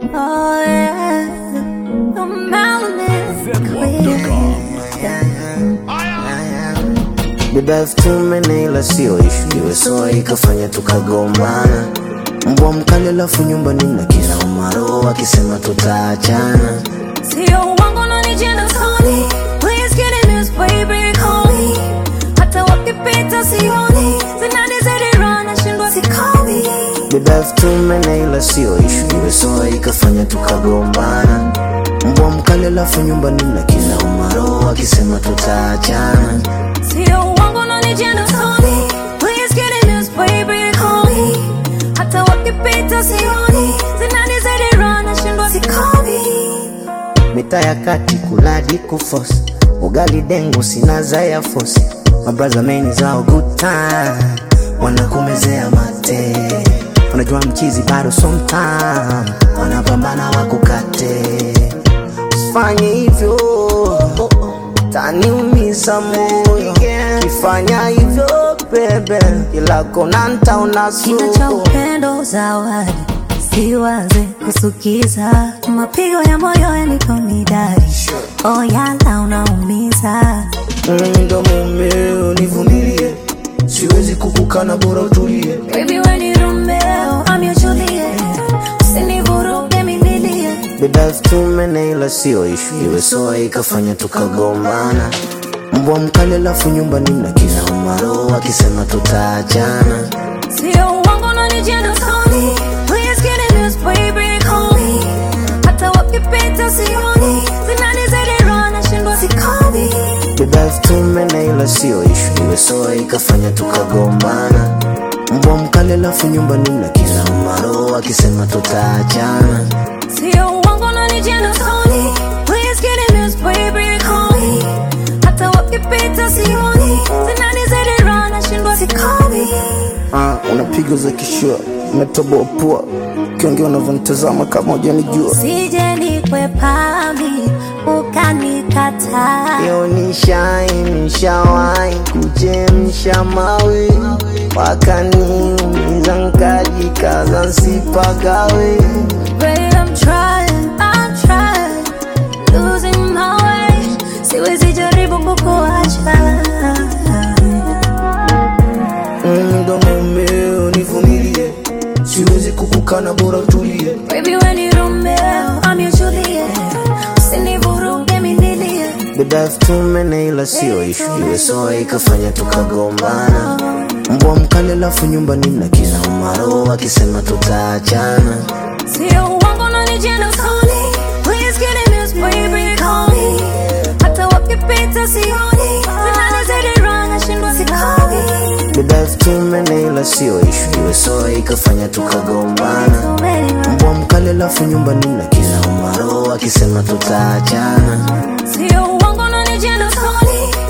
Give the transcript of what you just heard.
Oh yeah, the melanin Beba elfu tumene ila sio ishu, iwe soa ikafanya tukagombana. Mbwa mkali alafu nyumbani na kila umaro akisema tutaachana. Sio uongo unanijenga soni Please get in this baby call me Hata wakipita sioni Zinanizidi run nashindwa sikomi Beba elfu tumene ila sio ishu, iwe soa ikafanya tukagombana. Mbwa mkali alafu nyumbani na kila umaro akisema tutaachana. Sio uongo unanijenga soni Please get in this baby call me Hata wakipita sioni Zinanizidi run nashindwa sikomi Mita ya kati kuladi kufosi ugali dengu sina za ya fosi mabraza meni zao good time wanakumezea mate unajua mchizi bado sometime wanapambana wakukate usifanye hivyo taniumiza moyo kifanya hivyo bebe ila kona ntaona Kina cha sumu upendo zawadi siwaze kusukiza mapigo ya moyo yanikonidari oh yala unaumiza Mimi ndo mumeo, nivumilie, siwezi kukukana, bora utulie. Baby when you Romeo I'm your Juliet usinivuruge mimilie Beba elfu tumene ila sio ishu, iwe soa ikafanya tukagombana. Mbwa mkali alafu nyumbani na kila umaro akisema tutaachana. Sio uongo unanijenga soni Please get in this baby call me Hata wakipita sioni Zinanizidi run nashindwa sikomi Beba elfu tumene ila sio ishu, iwe soa ikafanya tukagombana. Mbwa mkali alafu nyumbani na kila umaro akisema tutaachana. Sio uongo unanijenga soni Please get in this baby call me Hata wakipita sioni Zinanizidi run nashindwa sikomi Ah, unapiga za kishua, umetoboa pua, ukiongea unavyonitazama kama hujanijua. Sije nikwepami ukanikataa Yo nishai nishawai kuchemsha mawe wakaniumiza nkajikaza nsipagawe Babe, I'm trying, I'm trying Losing my way Siwezi jaribu kukuacha Mimi ndo mumeo nivumilie siwezi kukukana bora utulie Baby, when you Romeo, I'm your Juliet Usinivuruge minilie Beba elfu tumene ila sio ishu iwe soa ikafanya tukagombana mbwa mkali alafu nyumbani na kila umaro akisema tutaachana Sio uongo unanijenga soni Please get in this baby call me Hata wakipita sioni Zinanizidi run nashindwa sikomi Beba elfu tumene ila sio ishu iwe soa ikafanya tukagombana So many run mbwa mkali alafu nyumbani na kila umaro akisema tutaachana Sio uongo unanijenga soni